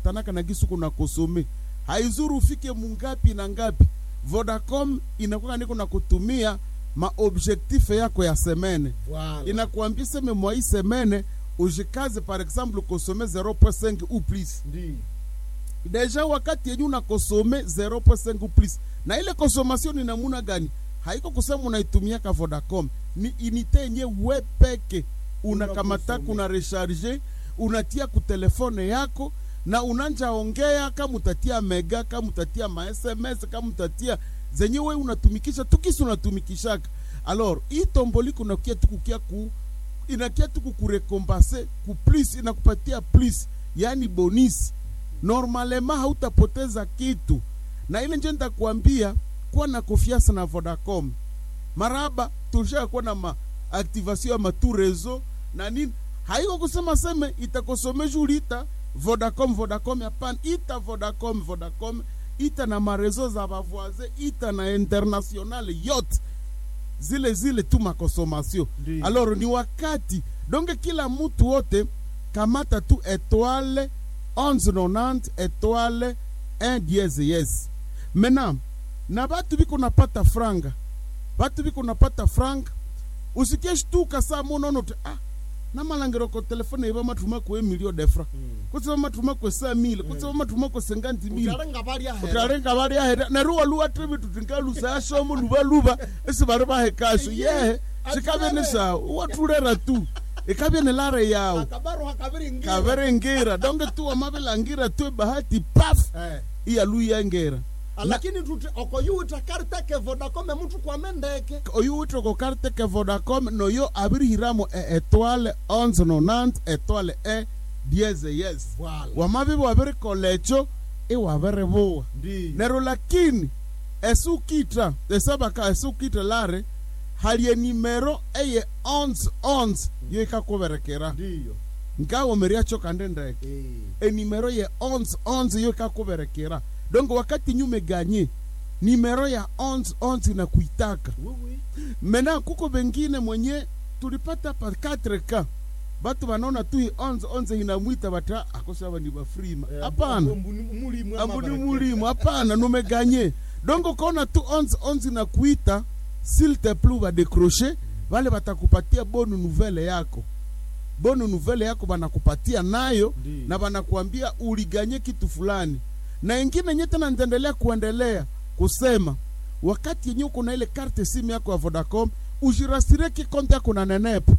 inafatanaka na gisu kuna kosome haizuru ufike mungapi na ngapi vodacom inakuwa niko na kutumia maobjektife yako ya semene Voilà. inakuambia seme mwa hii semene ujikaze par exemple kosome 0.5 ou plus Ndiyo. deja wakati yenye unakosome 0.5 ou plus na ile consommation ni namuna gani haiko kusema unaitumiaka vodacom ni inite yenye we peke unakamataka Unakosome. una recharge unatia ku telefone yako na unanja ongea kama utatia mega kama utatia ma sms kama utatia zenye we unatumikisha tukisi unatumikishaka alors hii tomboli kunakia tukukia ku inakia tu kukurekompase ku plus inakupatia plus yani bonisi normalema hautapoteza kitu na ile nje nitakwambia kuwa na confiance na vodacom maraba tulisha kuwa na maaktivation ya matu rezo na nini haiko kusema seme itakosomesha ulita vodacom vodacom hapana ita vodacom vodacom ita na marezo za bavoise ita na internationale yote zile zile tu makonsomation Ndiyo. alors ni wakati donge kila mtu wote kamata tu etoile 1190 etoile 1 diez yes maintenant na batu biko napata franga batu biko napata franga usikie shtuka saa munono ti ah namalangiro ko telefone iba matuma kwe milio defra Mm. kutsiba matuma kwe sa mile kutsiba matuma kwe senganti mile Utarenga bari ahera. utarenga bari ahera neruwa luwa tribi tutinga lusa ashomo luba luba esi bari bahe kasho yehe shikabe ni sawa watulera tu ikabe ni lare yao Akabaru hakabiri ngira. kaverengira donge tu amabelangira tu bahati paf Eh. iya luyengera lakini tuti okoyuwita karte ke vodacom emutu kwamendeke oyu witoko karte ke vodacom no yo abirihiramo e etoile 1190 etoile e dieze yes Voilà. wamabibi wabirikolecho iwabiribuwa Ndiyo. nero lakini esukita esabaka esukita lare halie nimero eye 1111 yo ikakuberekera Ndiyo. nkawomeriacho kande ndeke Eh. enimero ya 1111 yo ikakuberekera donc wakati nyume ganye nimero ya 1111 inakuitaka Oui, oui. mena kuko bengine mwenye tulipata pa 4k batu banaona tu hii 1111 inamwita bata akosaba ni bafrima Eh, hapana ambuni- mulimu ama ambuni baraka. mulimu hapana numeganye donc ukaona tu 1111 inakuita s'il te plu badecroche vale batakupatia bonu nouvelle yako bonu nouvelle yako banakupatia nayo Ndiyo. na banakuambia uliganye kitu fulani na ingine nye tena nitaendelea kuendelea kusema wakati yenye uko na ile karte simu yako ya vodacom ujirasire kikonte yako na nenepo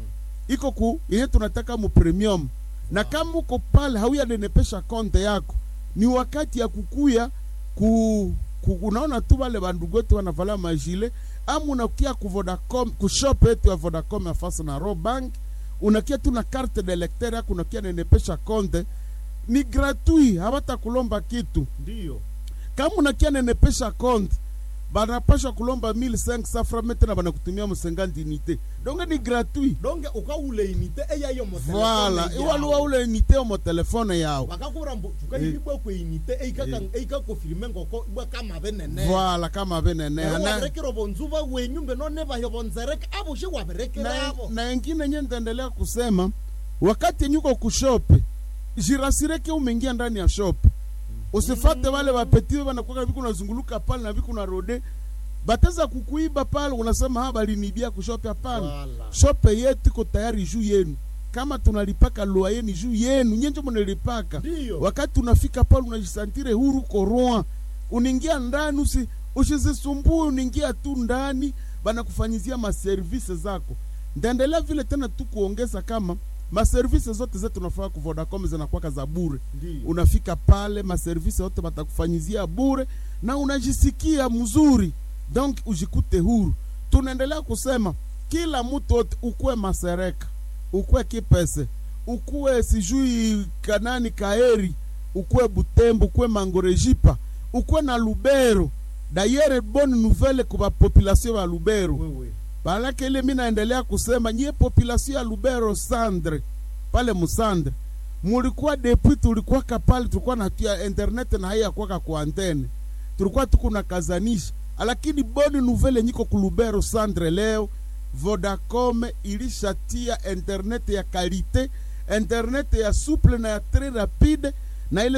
iko ku yenye tunataka mu premium na kama uko pale hauyanenepesha konte yako ni wakati ya kukuya ku, ku unaona tu wale bandugu wetu wanavala majile ama unakia ku Vodacom ku shop yetu ya Vodacom ya fasa na Robank unakia tu na carte de lecteur yako unakia nenepesha konte ni gratuit hawatakulomba kitu Ndiyo. kama unakia nenepesha konte banapasha kulomba 1500 francs tena banakutumia msengandi unité donc ni gratuit donge ukaule inite eyayo mo voilà telefone iwaluwa yawo. ule unité mo telefone yawo bakakura mbu tukahilibwa kwe inite eikakofilime ngoko ibwa kama benene voilà kama beneneha na, waberekera bonzuba wenyu mbe none bayo bonzereke abo she waberekera na, abo na ingine nye nitaendelea kusema wakati yenye uko kushope jirasireke umeingia ndani ya shop usifate wale wapetiwe wanakuwa viku unazunguluka pale na viku rode bateza kukuiba pale unasema ha balinibia kushope hapana Voilà. shope yetu iko tayari juu yenu kama tunalipaka lua yenu juu yenu nyenje mnalipaka Ndiyo. wakati unafika pale unajisantire huru koroa unaingia ndani usi usizisumbue unaingia tu ndani banakufanyizia maservise zako ndaendelea vile tena tu kuongeza kama maservise zote zetu tunafaa ku Vodacom zinakuwaka za bure Ndiyo. unafika pale maservise yote batakufanyizia bure na unajisikia mzuri donc ujikute huru tunaendelea kusema kila mtu wote ukuwe masereka ukuwe kipese ukuwe sijui kanani kaeri ukuwe butembo ukuwe mangorejipa ukuwe na lubero dayere bonne nouvelle kwa population ya lubero wewe Balake ile mi naendelea kusema nyie population ya Lubero Sandre pale Musandre mulikuwa depuis tulikuwa kapale tulikuwa natia internet na haya kwaka kwa antene tulikuwa tuko na kazanisha lakini boni nouvelle nyiko ku Lubero Sandre leo Vodacom ilishatia internet ya kalite internet ya souple na ya très rapide na ile